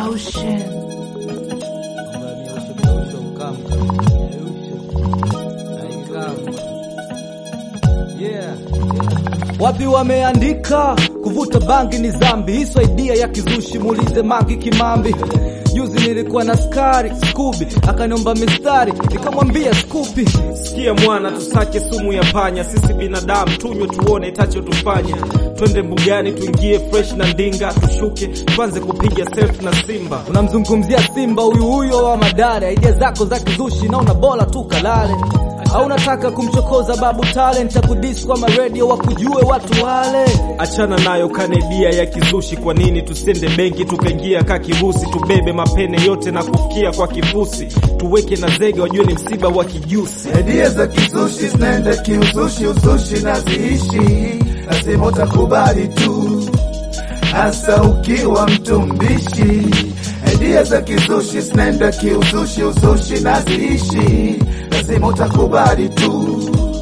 Ocean. Wapi wameandika kuvuta bangi ni zambi, hiso idea ya kizushi, muulize Mangi Kimambi. Juzi nilikuwa na skari Skubi akaniomba mistari, nikamwambia skupi. Sikia mwana, tusake sumu ya panya, sisi binadamu tunywe tuone itacho tufanya. Twende mbugani tuingie fresh na ndinga, tushuke tuanze kupiga self na Simba. Unamzungumzia Simba huyu huyo wa Madare, idea zako za kizushi, naona bora tu kalale. Au unataka kumchokoza babu talent, akudis kwa maredio wakujue watu wale. Achana nayo kanedia ya kizushi. Kwa nini tusiende benki tukaingia ka kirusi, tubebe mapene yote na kufikia kwa kifusi, tuweke na zege wajue ni msiba wa kijusi. Idea za kizushi zinaenda kiuzushi, uzushi na ziishi, lazima utakubali tu, hasa ukiwa mtu mbishi. Idea za kizushi zinaenda kiuzushi, uzushi na ziishi, lazima utakubali tu,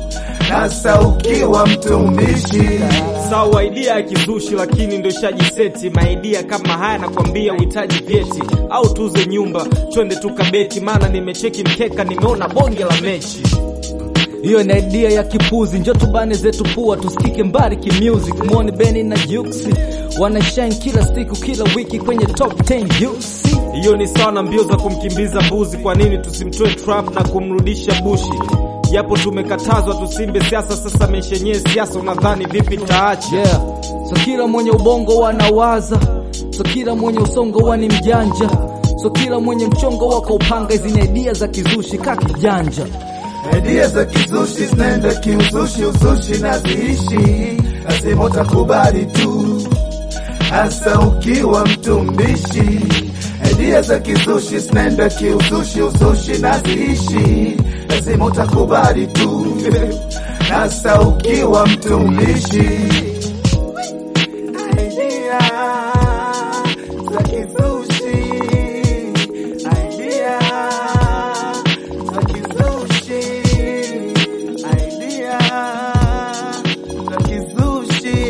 hasa ukiwa mtu mbishi. Sawa, idea ya kizushi, lakini ndo ishajiseti. Maidia kama haya nakwambia uhitaji vyeti au tuze nyumba, twende tukabeti, maana nimecheki mkeka, nimeona bonge la mechi. Hiyo ni idea ya kipuzi, njo tubane zetu pua, tusikike mbali kimusic. Muone Beni na Juksi wanashine kila siku, kila wiki kwenye top 10 UC. Hiyo ni sawa na mbio za kumkimbiza mbuzi. Kwa nini tusimtoe Trump na kumrudisha Bushi? Japo tumekatazwa tusimbe siasa, sasa maisha yenyewe siasa, unadhani vipi taacha? Yeah, so kila mwenye ubongo wanawaza, so kila mwenye usongo wani mjanja, so kila mwenye mchongo wako upanga. Hizi ni idea za kizushi ka kijanja. Idea za kizushi zinaenda kiuzushi, uzushi na ziishi, lazima utakubali tu, hasa ukiwa mtu mbishi. Idea za kizushi zinaenda kiuzushi, uzushi na ziishi, lazima utakubali tu, hasa ukiwa mtu mbishi. Idea za kizushi, idea za kizushi, idea za kizushi,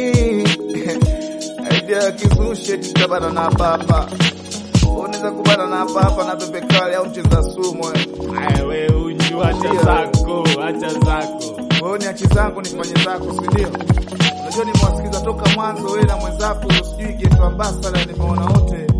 idea ya kizushi eti tutabana na hapa hapa. Unaweza kubana na hapa hapa na pepe kali au mcheza sumu wewe. Aya, we unju, acha zako, acha zako. Wewe ni achi zangu nifanye zako, si ndio? Unajua nimewasikiza toka mwanzo wewe na mwenzako, sijui geto ambassador nimeona wote